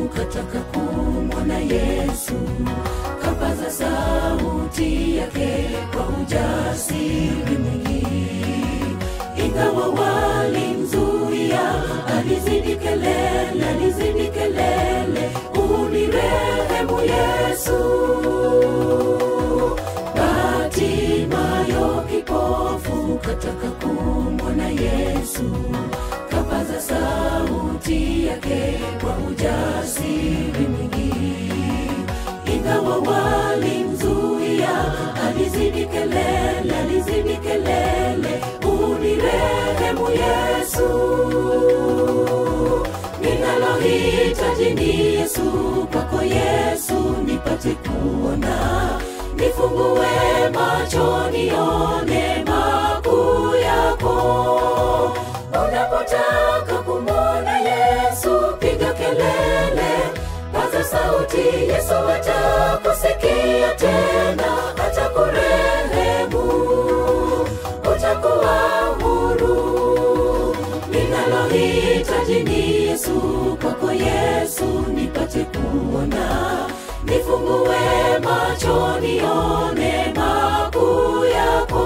kataka kumwona Yesu, kapaza sauti yake kwa ujasiri mwingi, ingawa walimzuia, alizidi kelele, alizidi kelele, unirehemu Yesu. Batimayo kipofu kataka kumwona Yesu, kapaza sauti yake kwa ujasiri mwingi, ingawa walimzuia, alizidi kelele, alizidi kelele, unirehemu Yesu. Ninalohitaji ni Yesu, kwako Yesu nipate kuona, nifungue macho nione makuu yako. Unapotaka kumwona Yesu, piga kelele, paza sauti, Yesu atakusikia tena, atakurehemu, utakuwa huru. Ninalohitaji ni Yesu, kwako Yesu nipate kuona, nifungue macho nione makuu yako.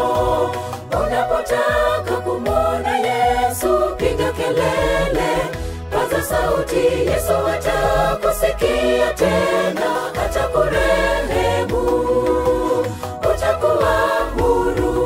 Unapotaka kumwona Yesu, piga kelele, paza sauti, Yesu atakusikia tena, atakurehemu, utakuwa huru.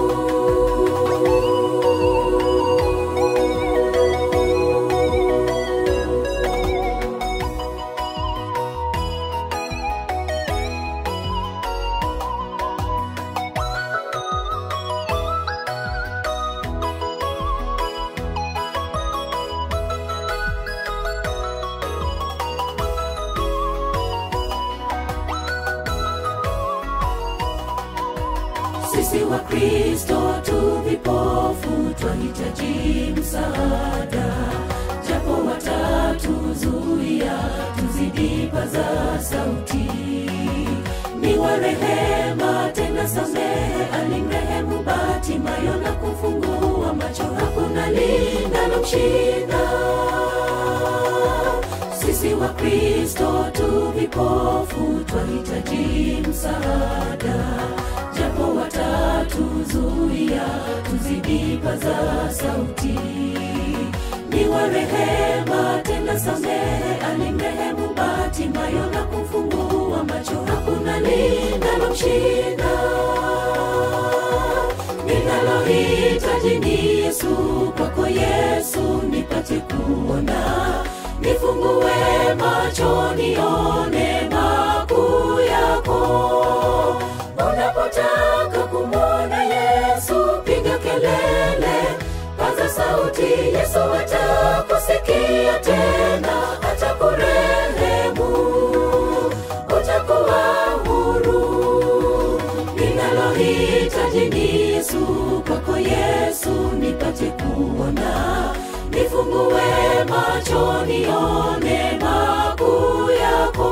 Sisi wa Kristo tu vipofu, twahitaji msaada, japo watatuzuia, tuzidi paza sauti. Ni wa rehema tena samehe, alimrehemu Batimayo na kufungua macho, hakuna linalomshinda sisi wa Kristo tu vipofu, twahitaji msaada, japo watatuzuia, tuzidi paza sauti. Ni wa rehema tena samehe, alimrehemu Batimayo na kumfungua macho, hakuna linalomshinda. Ninalohitaji ni Yesu, kwako Yesu nipate kuona nifungue macho nione makuu yako. Unapotaka kumwona Yesu, piga kelele, paza sauti, Yesu atakusikia tena, atakurehemu, utakuwa huru. Ninalohitaji ni Yesu, kwako Yesu nipate kuona nifungue macho nione makuu yako.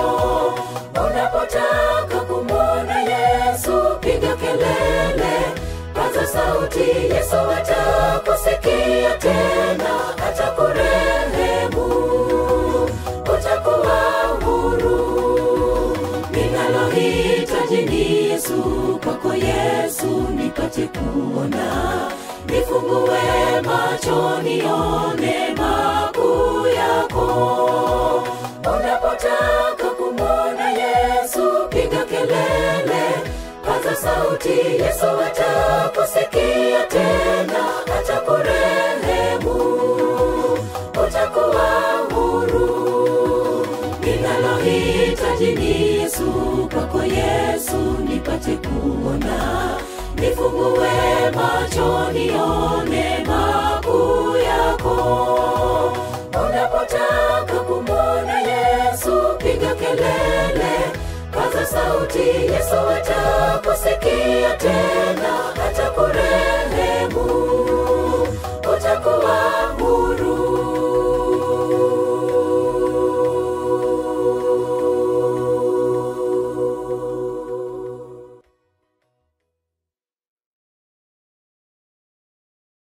Unapotaka kumwona Yesu, piga kelele, paza sauti, Yesu atakusikia tena, atakurehemu, utakuwa huru. Ninalohitaji ni Yesu, kwako Yesu nipate kuona nifungue macho nione makuu yako. Unapotaka kumwona Yesu, piga kelele, paza sauti, Yesu atakusikia tena, atakurehemu, utakuwa huru. Ninalohitaji ni Yesu, kwako Yesu nipate kuona nifungue macho nione makuu yako. Unapotaka kumwona Yesu, piga kelele, paza sauti, Yesu atakusikia tena, atakurehemu